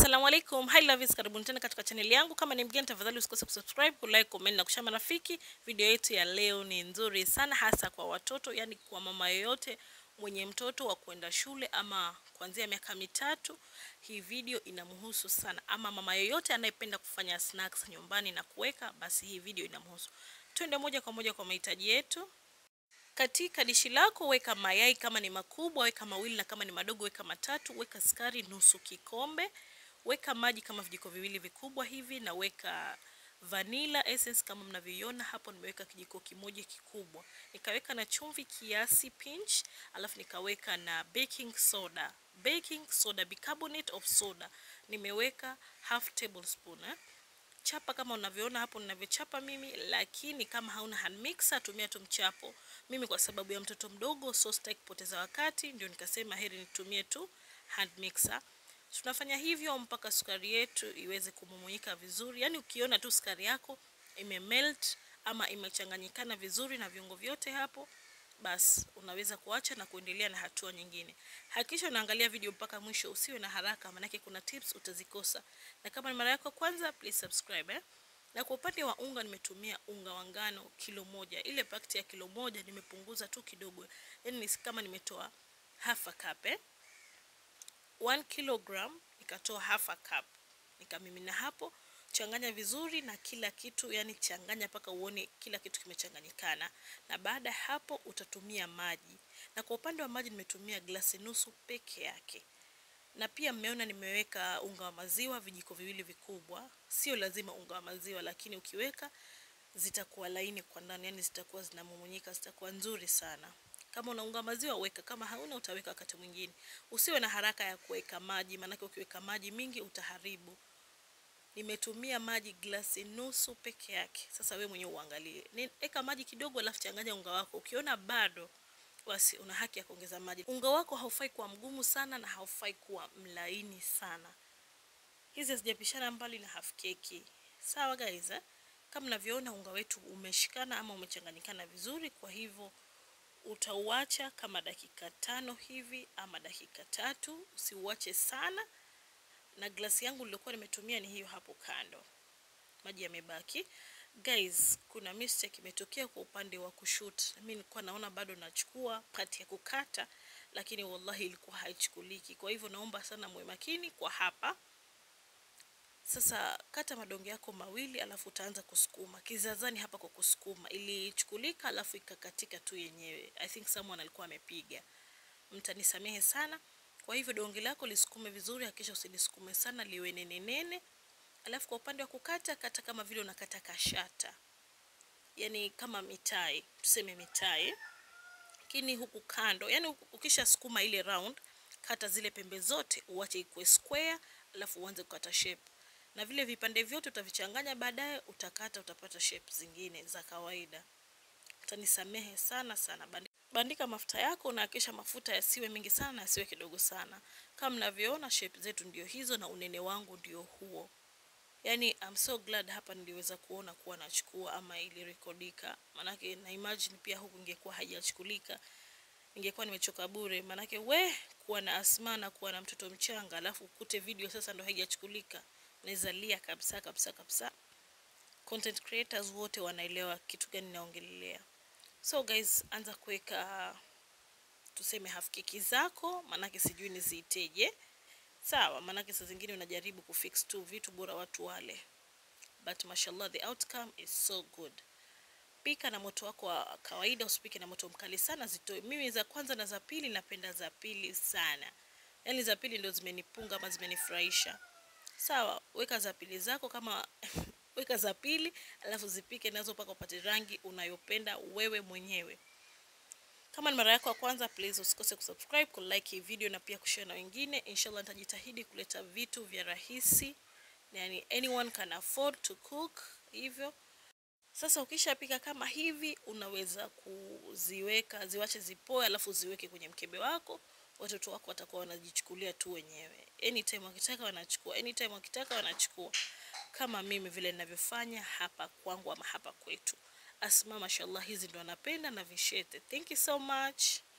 Assalamu alaikum. Hi lovies, karibuni tena katika chaneli yangu. Kama ni mgeni, tafadhali usikose kusubscribe, kulike, comment na kushare marafiki. Video yetu ya leo ni nzuri sana hasa kwa watoto, yani kwa mama yoyote mwenye mtoto wa kwenda shule ama kuanzia miaka mitatu. Hii video inamhusu sana, ama mama yoyote anayependa kufanya snacks nyumbani na kuweka, basi hii video inamhusu. Twende moja kwa moja kwa mahitaji yetu. Katika dishi lako weka mayai kama ni makubwa, weka mawili na kama ni madogo weka matatu. Weka sukari nusu kikombe, weka maji kama vijiko viwili vikubwa hivi, na weka vanilla essence kama mnavyoiona hapo. Nimeweka kijiko kimoja kikubwa, nikaweka na chumvi kiasi pinch, alafu nikaweka na baking soda, baking soda, bicarbonate of soda nimeweka half tablespoon eh. Chapa kama unavyoona hapo ninavyochapa mimi, lakini kama hauna hand mixer tumia tu mchapo. Mimi kwa sababu ya mtoto mdogo, so sitaki kupoteza wakati, ndio nikasema heri nitumie tu hand mixer. Tunafanya hivyo mpaka sukari yetu iweze kumumunyika vizuri, yaani ukiona tu sukari yako imemelt ama imechanganyikana vizuri na viungo vyote hapo, basi unaweza kuacha na kuendelea na hatua nyingine. Hakikisha unaangalia video mpaka mwisho, usiwe na haraka, maanake kuna tips utazikosa. Na kama ni mara yako kwanza, please subscribe eh. Na kwa upande wa unga nimetumia unga wa ngano kilo moja. Ile pakiti ya kilo moja nimepunguza tu kidogo, yaani ni kama nimetoa half a cup eh. 1 kilogram nikatoa half a cup, nikamimina hapo. Changanya vizuri na kila kitu, yani changanya mpaka uone kila kitu kimechanganyikana, na baada ya hapo utatumia maji. Na kwa upande wa maji nimetumia glasi nusu peke yake, na pia mmeona nimeweka unga wa maziwa vijiko viwili vikubwa. Sio lazima unga wa maziwa, lakini ukiweka zitakuwa laini kwa ndani, yani zitakuwa zinamumunyika, zitakuwa nzuri sana. Kama una unga wa maziwa weka, kama hauna utaweka wakati mwingine. Usiwe na haraka ya kuweka maji, maanake ukiweka maji mingi utaharibu. Nimetumia maji glasi nusu peke yake. Sasa we mwenyewe uangalie, weka maji kidogo, alafu changanya unga wako. Ukiona bado, basi una haki ya kuongeza maji. Unga wako haufai kuwa mgumu sana na haufai kuwa mlaini sana. Hizi hazijapishana mbali na half keki. Sawa guys eh? Kama mnavyoona unga wetu umeshikana ama umechanganyikana vizuri, kwa hivyo utauacha kama dakika tano hivi ama dakika tatu. Usiuache sana na glasi yangu nilikuwa nimetumia ni hiyo hapo kando, maji yamebaki. Guys, kuna mistake imetokea kwa upande wa kushoot. Mimi nilikuwa naona bado nachukua part ya kukata, lakini wallahi ilikuwa haichukuliki. Kwa hivyo naomba sana muwe makini kwa hapa. Sasa kata madonge yako mawili, alafu utaanza kusukuma kizazani hapa kwa kusukuma. Ilichukulika alafu ikakatika tu yenyewe. I think someone alikuwa amepiga, mtanisamehe sana. Kwa hivyo donge lako lisukume vizuri, hakikisha usilisukume sana, liwe nene nene. Alafu kwa upande wa kukata, kata kama vile unakata kashata, yani kama mitai, tuseme mitai, lakini huku kando, yani ukisha sukuma ile round, kata zile pembe zote, uache ikuwe square, alafu uanze kukata shape, na vile vipande vyote utavichanganya baadaye, utakata, utapata shape zingine za kawaida. Utanisamehe sana sana. Bandika mafuta yako na hakikisha mafuta yasiwe mengi sana na yasiwe kidogo sana. Kama mnavyoona shape zetu ndio hizo na unene wangu ndio huo. Yani I'm so glad hapa niliweza kuona kuwa nachukua ama ilirekodika. Manake na imagine pia huku ingekuwa haijachukulika. Ningekuwa nimechoka bure, manake we kuwa na asma na kuwa na mtoto mchanga alafu ukute video sasa ndo haijachukulika. Unaweza lia kabisa kabisa kabisa. Content creators wote wanaelewa kitu gani naongelelea. So guys, anza kuweka tuseme half keki zako, manake sijui niziiteje. Sawa, manake saa zingine unajaribu kufix tu vitu bora watu wale, but mashallah the outcome is so good. Pika na moto wako wa kawaida, usipike na moto mkali sana, zitoe. Mimi za kwanza na za pili napenda za pili sana, yaani za pili ndio zimenipunga ama zimenifurahisha. Sawa, weka za pili zako kama weka za pili alafu zipike nazo mpaka upate rangi unayopenda wewe mwenyewe. Kama ni mara yako ya kwanza, please usikose kusubscribe, kulike hii video na pia kushare na wengine. Inshallah nitajitahidi kuleta vitu vya rahisi, yani anyone can afford to cook hivyo. Sasa ukishapika kama hivi, unaweza kuziweka ziwache zipoe, alafu ziweke kwenye mkebe wako. Watoto wako watakuwa wanajichukulia tu wenyewe, anytime wakitaka wanachukua, anytime wakitaka wanachukua kama mimi vile ninavyofanya hapa kwangu ama hapa kwetu. Asma, mashallah, hizi ndo anapenda na vishete. Thank you so much.